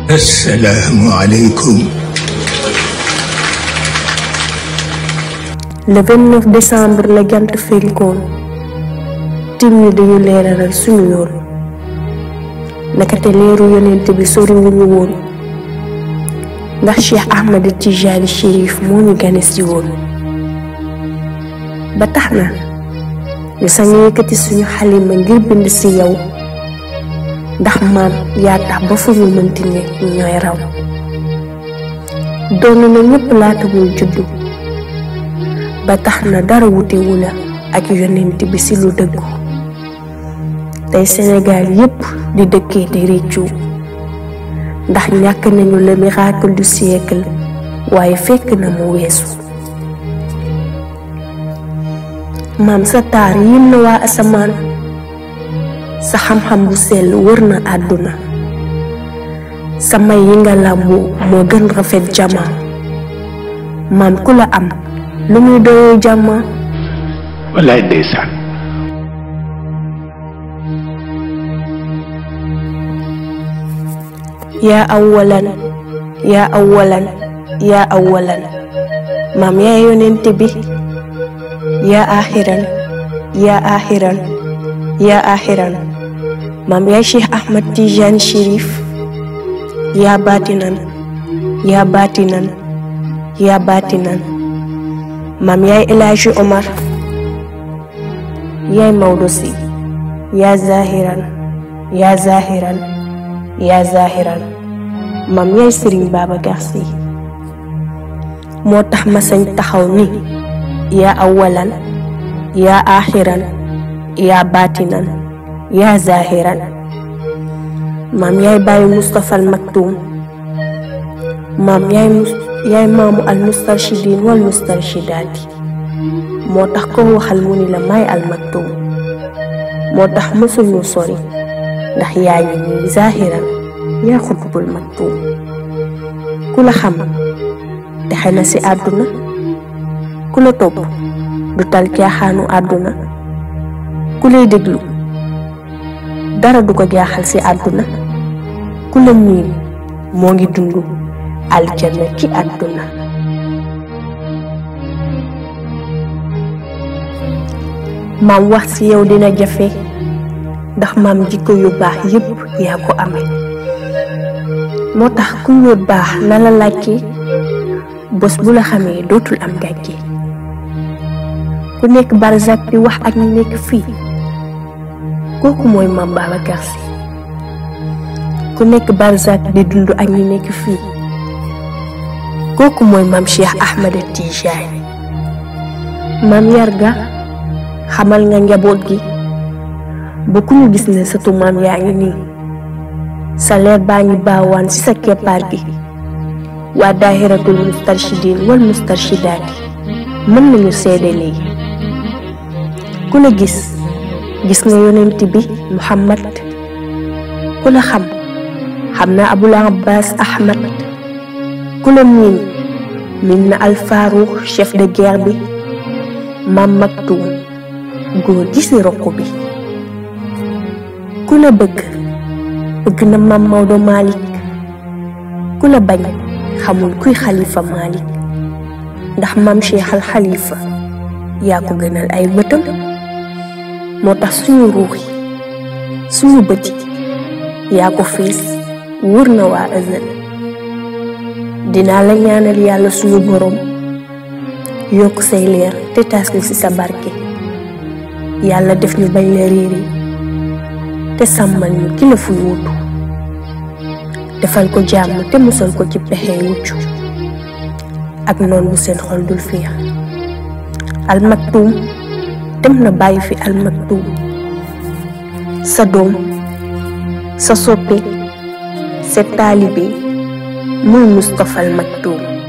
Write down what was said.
السلام عليكم le 29 décembre la jant fenkoon tim ñi dañu leeralal suñu yoon nakate leeru yonent bi soriwuñu woon ndax cheikh ahmad tijani chérif moo ñu gane si woon ba tax na ñu sañ yëkkati suñu xalima ngir bind si yow ndax maam yaa tax ba fu ñu mënti ne ñooy raw doon na ñépp laata muy juddu ba tax na dara wutewu la ak yonent bi ci lu dëggu tey Sénégal yépp di dëkkee di réccu ndax ñàkk nañu le miracle du siècle waaye fekk na mu weesu maam sa taar yim na waa asamaan sa xam-xam bu sell wër na àdduna sa may yi nga làmboo moo gën rafet jama maam ku la am lu muy doyee jàmm wallaay ndeysaan yaa awalan yaa awalan yaa awalan maam yaa yonent bi yaa axiran yaa axiran yaa axiran maam yaa cheikh ahmad tijaan chérif yaa baatinan yaa baatinan yaa baatinan maam yaay El Hadji Omar yaay Maodo si yaa zahiran yaa zahiran yaa zahiran maam yaay Serigne Babacar si moo tax ma sañ taxaw ni yaa awalan yaa axiran yaa baatinan yaa zahiran maam yaay bàyyi Moustapha al Maktoum maam yaay mus yaay maamu al mustarshidin wal mustarshidaati moo tax ko waxal mu ni la may al maktum moo tax mësuñu sori ndax yaa ngi nii zahiran yaa xutbul maktum ku la xam texe na ci àdduna ku la topp du tal caaxaanu àdduna ku lay déglu dara du ko jaaxal ci àdduna ku la miin moo ngi dund aljana ci àdduna maam wax ci yow dina jafe ndax maam jikko yu baax yépp yaa ko amee moo tax ku ñëw baax na la laajte bés bu la xamee dootul am gàcce ku nekk barzak di wax ak ñu nekk fii kooku mooy maam Babacar Sy ku nekk barzak di dund ak ñu nekk fii kooku mooy maam Cheikh Ahmed Tijaani maam yarga xamal nga njaboot gi ba ku ñu gis ne sëtu maam yaa ngi nii sa leer baa ngi baawaan ci sa keppaar gi waa daahiratul mustarshidin wal mustarshidaati mën nañu seede lii ku la gis gis nga yonent bi Muhammad ku la xam xam na Abul Abbas Ahmad ku la miin miin na alfaaruux chef de guerre bi maam Maktoum góor gi ci roq bi ku la bëgg bëgg na maam Maodo Malick ku la bañ xamul kuy xalifa Malick ndax maam Cheikh al xalifa yaa ko gënal ay bëtam moo tax suñu ruux yi suñu bët yi yaa ko fees wóor na waa ëzël dinaa la ñaanal yàlla suñu boroom yokk say leer te taas ñu ci sa barke yàlla def ñu bañ la réeri te sàmmal ñu ki la fu wuutu defal ko jàmm te musal ko ci pexe wuccu ak noon bu seen xol dul fiix almaktuum dem na bàyyi fi almaktuum sa doom sa soppe sa taalibe muy Mustapha al Maktoum